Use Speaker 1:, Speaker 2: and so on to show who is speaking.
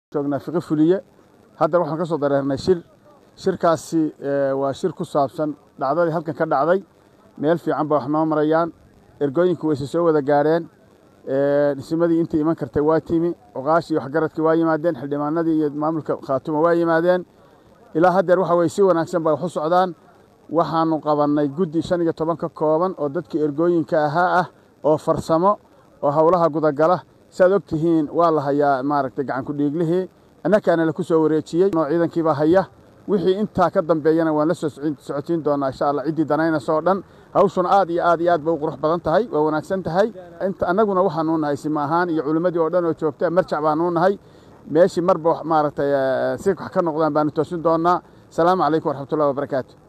Speaker 1: joognaa fiqi fuliye haddana waxaan ka soo dareernay shir shirkaasi waa shir ku saabsan dhacdadii halkan ka dhacday meel fiican ba wax noo marayaan ergooyinku wayse soo wada gaarheen dhismadii intii iman kartay waa timi oqaashii waxgaradkii waa yimaadeen xildhibaanadii iyo maamulka khaatuma waa yimaadeen ilaa haddeer waxa weye si wanaagsan bay wax u socdaan waxaanu qabannay guddi shan iyo toban ka kooban oo dadkii ergooyinka ahaa ah oo farsamo oo howlaha gudagala saaad og tihiin waa la hayaa maaragtay gacanku dhiiglihii annakaana laku soo wareejiyey noo ciidankiibaa haya wixii intaa ka dambeeyana waan la soo socotiin doonaa insha allah ciddii danaynaysa oo dhan hawshuna aad iyo aad iyo aad bay u qurux badan tahay waa wanaagsan tahay annaguna waxaanuu nahay sima ahaan iyo culimmadii oo dhan oo joogta marjac baanuu nahay meeshii marba maaragtay si wax ka noqdaan baanu toosin doonnaa asalaamu calaykum waraxmatullahi wabarakaatu